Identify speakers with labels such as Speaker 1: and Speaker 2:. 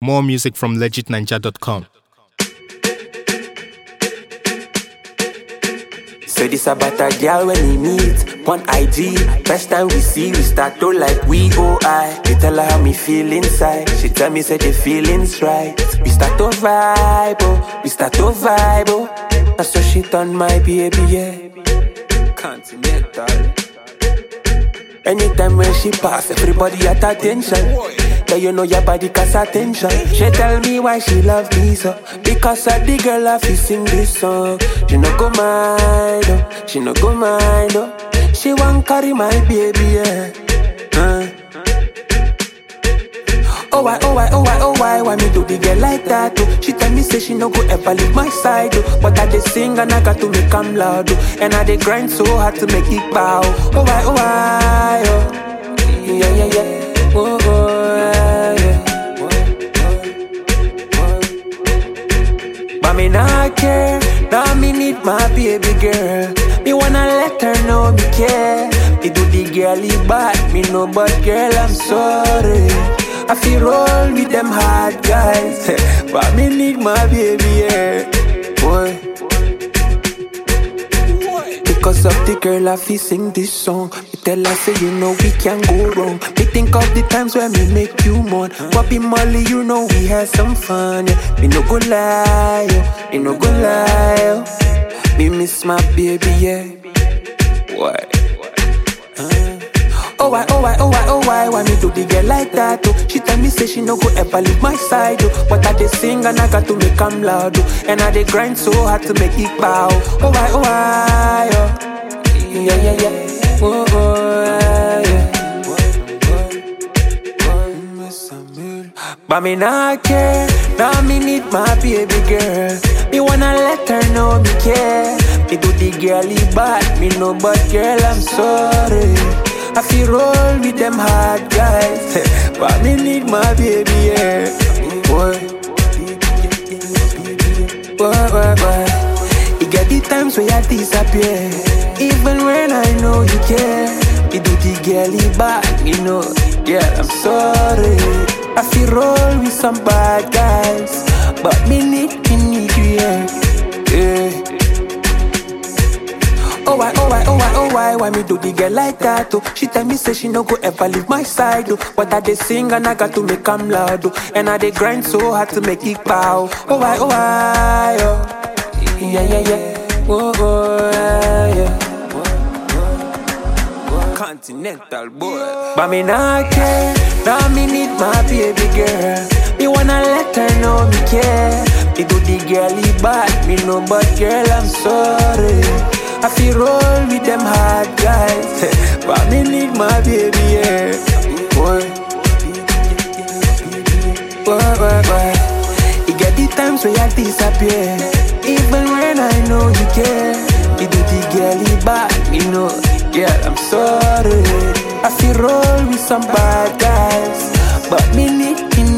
Speaker 1: More music from legitninja.com.
Speaker 2: So this about a girl when we meet on IG. First time we see, we start to like we go I. We tell her how me feel inside. She tell me say the feelings right. We start to vibe, oh. We start to vibe, oh. That's so she done my baby, yeah. Continental. Anytime when she pass, everybody at attention. Yeah, you know your body cause attention. She tell me why she love me so. Because of the girl I feel sing this song. She no go mind, oh. She no go mind, oh. She want carry my baby, yeah. Uh. Oh why, oh why, oh why, oh why, why me do the girl like that? Oh? She tell me say she no go ever leave my side, oh. but I dey sing and I got to make 'em loud, oh. and I dey grind so hard to make it bow. Oh why, oh why, oh yeah yeah yeah, oh oh yeah. But me not care, now me need my baby girl. Me wanna let her know me care. Me do the girly bad, me know but girl I'm sorry. I feel roll with them hard guys, but me need my baby yeah. Boy. Because of the girl, I feel sing this song. Me tell her, say, you know, we can go wrong. Me think of the times when me make you mourn. Bobby Molly, you know, we had some fun. Yeah. Me no go lie, yo. Me no go lie, yo. Me miss my baby, yeah. Why? Oh why, oh why, oh why, oh why, why me do the girl like that? Oh? She tell me say she no go ever leave my side, oh. But I dey sing and I got to make 'em loud, oh. And I dey grind so hard to make it bow. Oh why, oh why, oh. Yeah, yeah, yeah. Oh, oh, yeah, yeah. But me not care, now me need my baby girl. Me wanna let her know me care. Me do the girly bad, me know but girl I'm sorry. I feel roll with them hard guys, but me need my baby yeah. Boy, boy, boy, boy. You get the times where I disappear, even when I know you care. You do the girly bad, you know, yeah I'm sorry. I feel roll with some bad guys, but me need, me need you yeah. yeah. Oh why, oh why, oh why, oh why, why me do the girl like that? Oh, she tell me say she no go ever leave my side. Oh, but I dey sing and I got to make 'em loud. Oh, and I dey grind so hard to make it bow. Oh why, oh why, oh yeah yeah yeah, oh oh yeah. yeah. Continental boy, but me not care. Now me need my baby girl. Me wanna let her know me care. Me do the girly bad, me know but girl I'm sorry. I feel roll with them hard guys, but me need my baby, yeah. Boy, boy, boy, boy. You get the times where I disappear, even when I know you care. You do the girly bad, you know, yeah, I'm sorry. I feel roll with some bad guys, but me need, me